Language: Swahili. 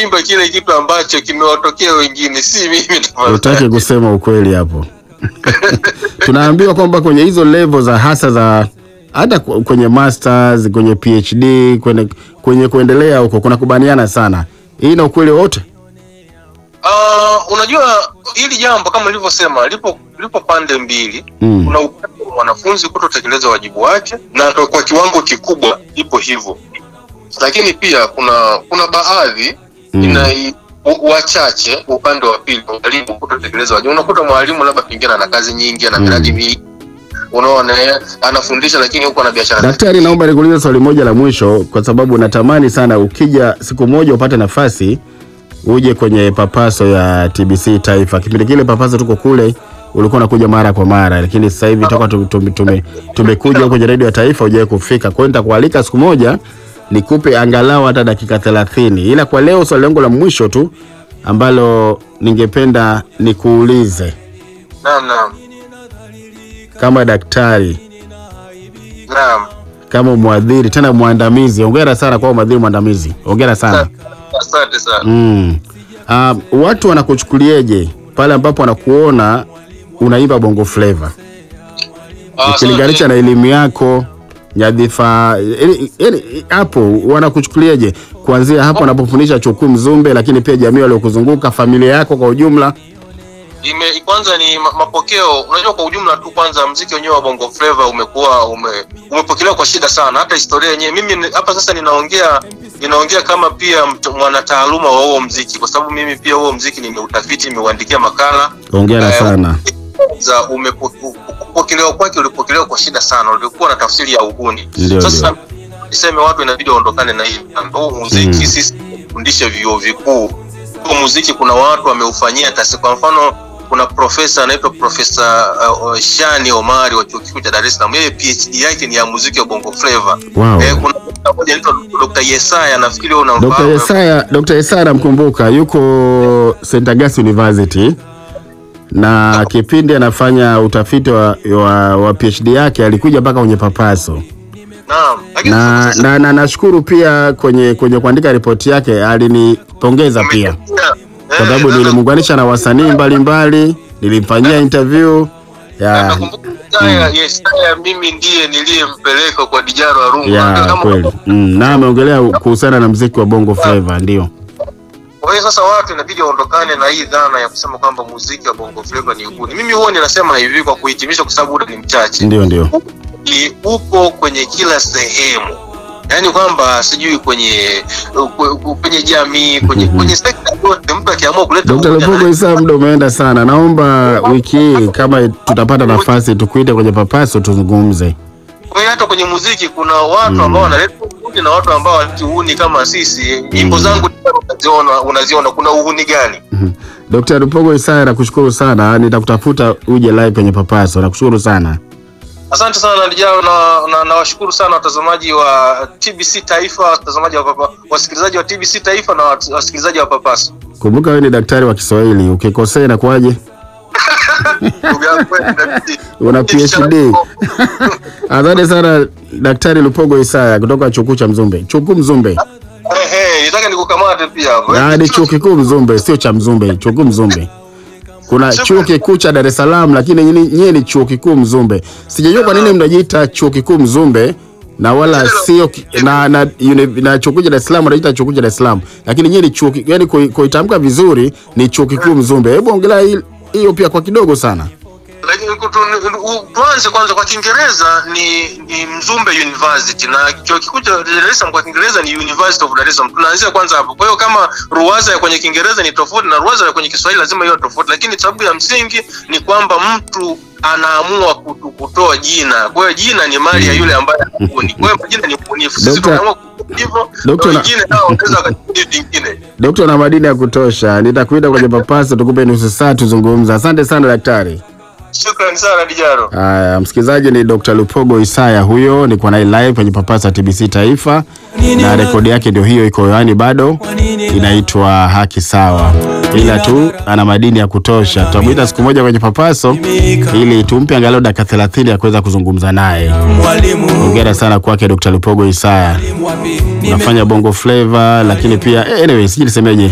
wanaimba kile kitu ambacho kimewatokea wengine, si mimi. tafadhali. Utaki kusema ukweli hapo. Tunaambiwa kwamba kwenye hizo level za hasa za hata ku- kwenye masters, kwenye PhD, kwenye, kwenye kuendelea huko kuna kubaniana sana. Hii na ukweli wote? Ah, unajua hili jambo kama nilivyosema lipo lipo pande mbili Mm. kuna upande wa mwanafunzi kutotekeleza wajibu wake na kwa kwa kiwango kikubwa ipo hivyo lakini pia kuna kuna baadhi Mm. ina u- wachache upande wa pili walimu kutotekeleza wajibu unakuta mwalimu labda pengine ana kazi nyingi ana Mm. miradi mingi unaona eh, anafundisha lakini huko ana biashara Daktari, naomba nikuulize swali moja la mwisho, kwa sababu natamani sana ukija siku moja upate nafasi uje kwenye papaso ya TBC Taifa. Kipindi kile papaso tuko kule, ulikuwa unakuja mara kwa mara, lakini sasa hivi toka tu- tume- tume- tumekuja kwenye redio ya taifa hujawahi kufika. Kwa hiyo nitakualika siku moja nikupe angalau hata dakika 30, ila kwa leo swali langu la mwisho tu ambalo ningependa nikuulize naam naam kama daktari naam kama mwadhiri tena mwandamizi. Hongera sana kwa mwadhiri mwandamizi, hongera sana. asante sana Mm. Uh, watu wanakuchukulieje pale ambapo wanakuona unaimba bongo flava Ah, ukilinganisha na elimu yako nyadhifa, yaani- yaani hapo wanakuchukulieje kuanzia hapo unapofundisha chukuu Mzumbe, lakini pia jamii waliokuzunguka, familia yako kwa ujumla? ime kwanza ni ma- mapokeo unajua kwa ujumla tu kwanza mziki wenyewe wa bongo flava umekuwa ume, umepokelewa kwa shida sana hata historia yenyewe mimi ni- hapa sasa ninaongea ninaongea kama pia mt- mwanataaluma wa huo mziki kwa sababu mimi pia huo mziki nimeutafiti nimeuandikia makala Hongera Eh, sana. za umepo- kupokelewa kwake ulipokelewa kwa shida sana ulikuwa na tafsiri ya uhuni Ndio, sasa niseme watu inabidi waondokane na hii huu muziki Mm. sisi fundishe vyuo vikuu huu muziki kuna watu wameufanyia kasi kwa mfano kuna profesa anaitwa profesa uh, shani omari wa chuo kikuu cha dar es salaam yeye phd yake ni ya muziki wa bongo flava Wow. eh, kuna dokta mmoja anaitwa dr yesaya nafikiri wewe Dr. unamfahamu Yesaya, Dr. Yesaya namkumbuka, yuko St. Augustine University na kipindi anafanya utafiti wa, wa, wa PhD yake alikuja mpaka kwenye papaso naam lakini na sasa- na, na nashukuru pia kwenye kwenye kuandika ripoti yake alinipongeza pia Eh, kwa sababu sasa- nilimuunganisha na wasanii mbalimbali, nilimfanyia interview ya nakumbuka Yesaya, Yesaya mimi ndiye niliyempeleka kwa Dijaro Arungu ya Kama- kweli mm, na ameongelea kuhusiana na mziki wa bongo flava ndio. Kwa hiyo sasa watu inabidi waondokane na hii dhana ya kusema kwamba muziki wa bongo flava ni uhuni. Mimi huwa ninasema hivi kwa kuhitimisha, kwa sababu muda ni mchache, Ndio ndio. ni upo kwenye kila sehemu, yaani kwamba sijui kwenye kwe- kwenye jamii, kwenye Mhm. kwenye sekta yote, mtu akiamua kuleta Dr. umoja Lupogo na- Isa, muda umeenda sana. Naomba wiki hii kama tutapata nafasi tukuite kwenye papaso tuzungumze. Kwa hiyo hata kwenye muziki kuna watu ambao wanaleta uhuni na watu ambao waleti uhuni kama sisi. Nyimbo zangu unaziona, unaziona kuna uhuni gani? Dr. Lupogo Isa, nakushukuru sana, nitakutafuta uje live kwenye papaso. Nakushukuru sana. Asante sana Lijao, na na nawashukuru sana watazamaji wa TBC Taifa, watazamaji wa papa, wasikilizaji wa TBC Taifa na wat- wasikilizaji wa Papaso. Kumbuka wewe ni daktari wa Kiswahili, ukikosea inakuwaje? Ndugu yangu wewe, inabidi- Una PhD. Asante sana Daktari Lupogo Isaya kutoka chuo kikuu cha Mzumbe. Chuo kikuu Mzumbe. Eh, eh, nitaka nikukamate pia hapo. Ah, ni chuo kikuu Mzumbe, sio cha Mzumbe, chuo kikuu Mzumbe. Kuna chuo kikuu cha Dar es Salaam lakini nyinyi nyinyi ni chuo kikuu Mzumbe. Sijajua kwa nini mnajiita chuo kikuu Mzumbe na wala sio ki- na na, uni- na chuo kikuu cha Dar es Salaam wanaita chuo kikuu cha Dar es Salaam. Lakini nyinyi ni chuo ki- yani kui- kuitamka vizuri ni chuo kikuu Mzumbe. Hebu ongelea hil- hiyo pia kwa kidogo sana. Lakini kutu- u- tuanze kwanza kwa Kiingereza ni, ni Mzumbe University na chuo kikuu cha Dar es Salaam kwa Kiingereza ni University of Dar es Salaam. Tunaanzia kwanza hapo. Kwa hiyo kama ruwaza ya kwenye Kiingereza ni tofauti na ruwaza ya kwenye Kiswahili lazima iwe tofauti, lakini sababu ya msingi ni kwamba mtu anaamua kutu- kutoa jina. Kwa hiyo jina ni mali ya yule ambaye anabuni. Kwa hiyo majina ni ubunifu. Sisi Dokta- tunaamua kutumia hivyo, Dokta na na- wengine nao wanaweza wakajua vingine. Dokta na madini ya kutosha. Nitakuita kwenye papaso tukupe nusu saa tuzungumza. Asante sana daktari. Shukrani sana Dijaro. Haya, msikilizaji, ni Dr. Lupogo Isaya huyo, niko naye live kwenye papasa TBC Taifa, na rekodi yake ndio hiyo, iko hewani bado, inaitwa Haki Sawa, ila tu ana madini ya kutosha. Tutamwita siku moja kwenye papaso ili tumpe angalau dakika 30 ya kuweza kuzungumza naye. Mwalimu Hongera sana kwake Dr. Lupogo Isaya, wapi? unafanya bongo flavor, lakini pia eh, anyway, sijui nisemeje,